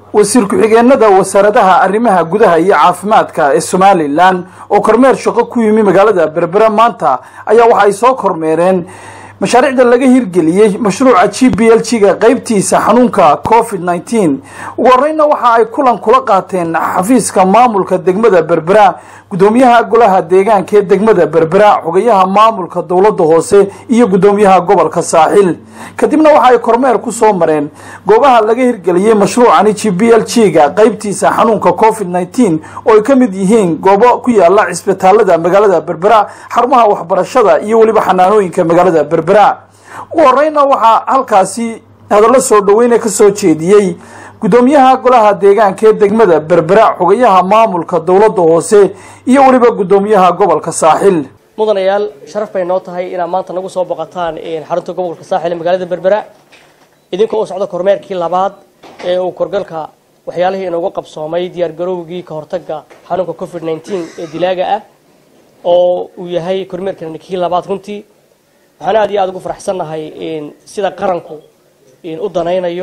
wasiir ku-xigeenada wasaaradaha arrimaha gudaha iyo caafimaadka ee somalilan oo kormeer shaqo ku yimi magaalada berbera maanta ayaa waxa ay soo kormeereen mashaariicda laga hirgeliyey mashruuca g b l g ga qeybtiisa xanuunka covid nneteen ugu horeyna waxa ay kulan kula qaateen xafiiska maamulka degmada berbera guddoomiyaha golaha deegaanka ee degmada berbera xogayaha maamulka dowladda hoose iyo guddoomiyaha gobolka saaxil kadibna waxa ay kormeer ku soo mareen goobaha laga hirgeliyey mashruucani g b l g ga qeybtiisa xanuunka covid nneteen oo ay ka mid yihiin goobo ku yaala cisbitaalada magaalada berbera xarumaha waxbarashada iyo weliba xanaanooyinka magaalada berbera ugu horeyna waxaa halkaasi hadallo soo dhaweyne ka soo jeediyey guddoomiyaha golaha deegaanka ee degmada berbera xogayaha maamulka dowladda hoose iyo weliba guddoomiyaha gobolka saaxil mudanayaal sharaf bay noo tahay inaad maanta nagu soo boqotaan xarunta gobolka saaxil ee magaalada berbera idinkoo u socda kormeerkii labaad ee uu korgalka waxyaalihii inoogu qabsoomay diyaargarowgii ka hortaga xanuunka covid nneteen ee dilaaga ah oo uu yahay kormeerkan kii labaad runtii waxaan aad iyo aada ugu faraxsannahay sida qaranku u danaynayo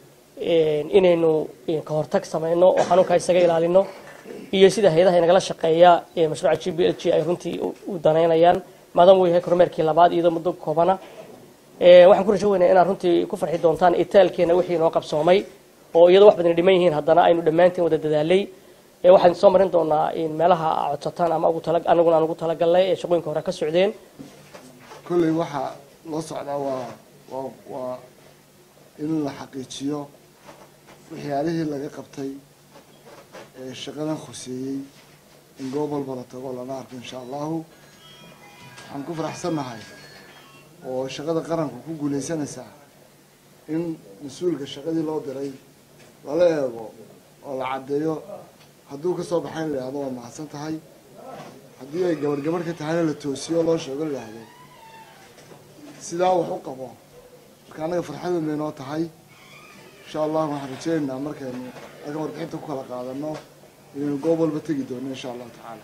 inaynu ka hortag samayno oo xanuunkaa isaga ilaalino iyo sida hay-adaha inagala shaqeeya mashruuca g b l g ay runtii u danaynayaan maadaama uu yahay kormeerkii labaad iyadoo muddo koobana waxaan ku rajo weynaa inaad runtii ku farxi doontaan itaalkeena wixii inoo qabsoomay oo iyadoo wax badan dhiman yihiin haddana aynu dhammaantiin wada dadaalay waxaan soo marin doonaa meelaha codsataan ama anaguna aan ugu talagalnay ee shaqooyinka hore ka socdeen kolley waxaa loo socdaa waa waa waa in la xaqiijiyo waxyaalihii laga qabtay ee shaqadan khuseeyey in goob walba la tago lana arko insha allahu waxaan ku faraxsannahay oo shaqada qaranku ku guulaysanaysaa in mas-uulka shaqadii loo diray lala eego oo la caddeeyo hadduu ka soo baxayn la yidhahdo waa mahadsan tahay haddii ay gabadh gabadh ka tahayna la toosiyo loo sheego la yidhaahdo sidaa wax u qabo marka annaga farxadan bay noo tahay insha allah waxaan rajeynaynaa markaynu halkan warbixinta ku kala qaadano inaynu goob walba tegi doono insha allahu tacaala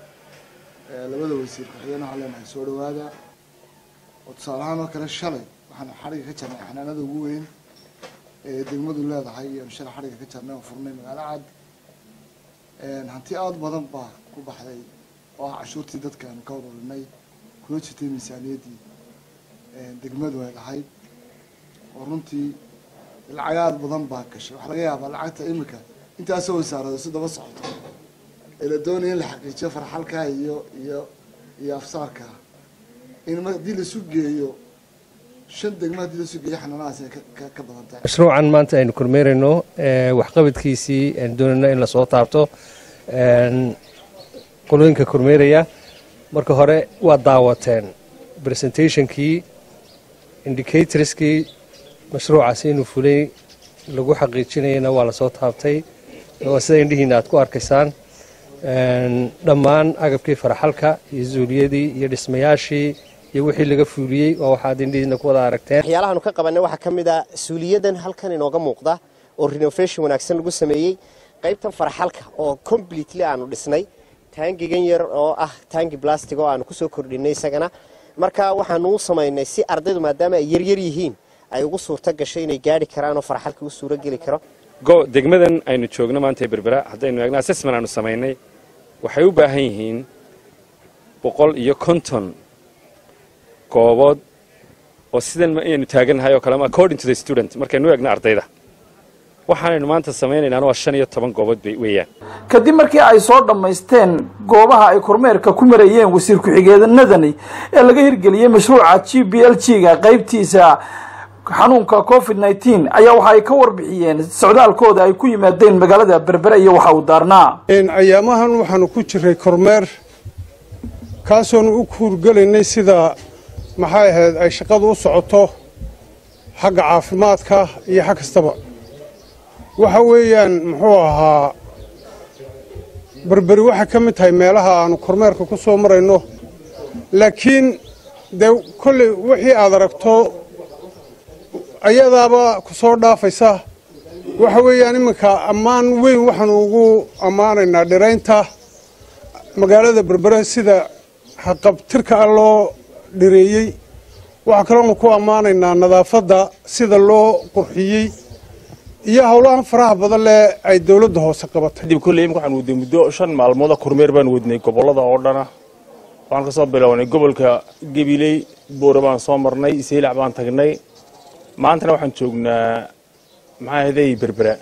labada wasiir ku-xigeen waxaan leenahay soo dhawaada oo tusaale ahaan oo kale shalay waxaan xadhiga ka jarnay xanaanada ugu weyn ee degmadu leedahay iyoanu shalay xadhiga ka jarnay oo furnay magaalo cad hanti aada badan baa ku baxday oo ah cashuurtii dadka aanu ka ururinay kuna jirtay miisaaniyaddii degmadu ay lahayd oo runtii lacag aada badan baa gashay waxaa laga yaabaa lacagta imika intaasoo wasaarado si daba socoto ee la doonaya in la xaqiijiyo farxalkaa iyo iyo iyo afsaarkaa in haddii laisu geeyo shan degmo haddii laisu geeyo xanaanahaas ay ka badan tahay mashruucan maanta aynu kormeerayno waxqabadkiisii aynu doonayno in lasoo taabto qolooyinka kormeeraya marka hore waa daawateen presentationkii indicatorskii mashruucaasi inuu fulay lagu xaqiijinayana waa lasoo taabtay waa sida indhihiina aad ku arkaysaan dhammaan agabkii faraxalka iyo zuuliyadii iyo dhismayaashii iyo wixii laga fuuliyey waa waxaad indhihiina ku wada aragteen waxyaalahaanu ka qabanay waxaa ka mid a suuliyadan halkan inooga muuqda oo renovation wanaagsan lagu sameeyey qaybtan faraxalka oo completely aanu dhisnay taangigan yar oo ah taangi plastic oo aanu kusoo kordhinay isagana marka waxaanu u samaynay si ardaydu maadaama ay yaryar yihiin ay ugu suurto gashay inay gaari karaan oo faraxalka u suuro geli karo degmadan aynu joogno maanta berbera haddaynu eegno assessment aanu samaynay waxay u baahan yihiin boqol iyo konton goobood oo sidan aynu taagannahay oo kale according to the student markaynu eegno ardayda waxaanaynu maanta samaynaynaan waa shan iyo toban goobood bay weeyaan kadib markii ay soo dhammaysteen goobaha ay kormeerka ku marayeen wasiir ku-xigeenadani ee laga hirgeliyey mashruuca g b l g ga qeybtiisa xanuunka covid nneteen ayaa waxa ay ka warbixiyeen socdaalkooda ay ku yimaadeen magaalada berbera iyo waxa uu daarnaa ayaamahan waxaanu ku jiray kormeer kaasoonu u kuurgelaynay sida maxay ahayd ay shaqadu u socoto xagga caafimaadka iyo xag kastaba waxa weeyaan muxuu ahaa berberi waxay ka mid tahay meelaha aanu kormeerka ku soo marayno laakiin dee kolley wixii aad aragto ayadaaba ku soo dhaafaysa waxa weeyaan iminka ammaan weyn waxaanu ugu ammaanaynaa dhiraynta magaalada berbere sida haqabtirka ah loo dhireeyey waxaa kaloonu ku ammaanaynaa nadaafadda sida loo qurxiyey iyo howlahan faraha badan leh ay dowladda hoose qabatay kadib kolley imika waxaan wadnay muddo shan maalmooda kormeer baan wadnay gobollada oo dhana waxaan ka soo bilownay gobolka gabiley boore baan soo marnay iseylac baan tagnay maantana waxaan joognaa maxaa ahaday berbera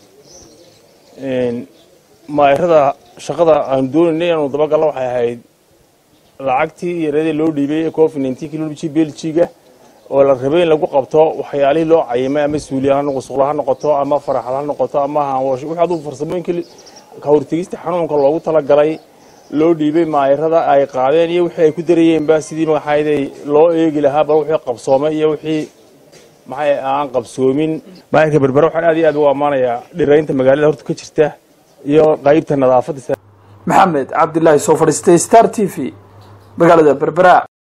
maayrada shaqada aan doonaynay inaanu dabagalno waxay ahayd lacagtii yaradii loo dhiibay ee covid nineteen loo dhiibay beljiga oo la rabay in lagu qabto waxyaalihii loo cayimay ama suuliya ha noqosuqla ha noqoto ama faraxad ha noqoto ama haanwash wixii aduu farsamooyinkii ka hortegista xanuunka loogu talagalay loo dhiibay maayarada ay qaadeen iyo wixii ay ku darayeenba sidii magaxayday loo eegi lahaa bal wixii qabsoomay iyo wixii maxay aan qabsoomin maayarka berbera waxaan aad iyo aad ugu ammaanayaa dhiraynta magaalada horta ka jirta iyo qaybta nadaafadda maxamed cabdilaahi soo fadhiistay star t v magaalada berbera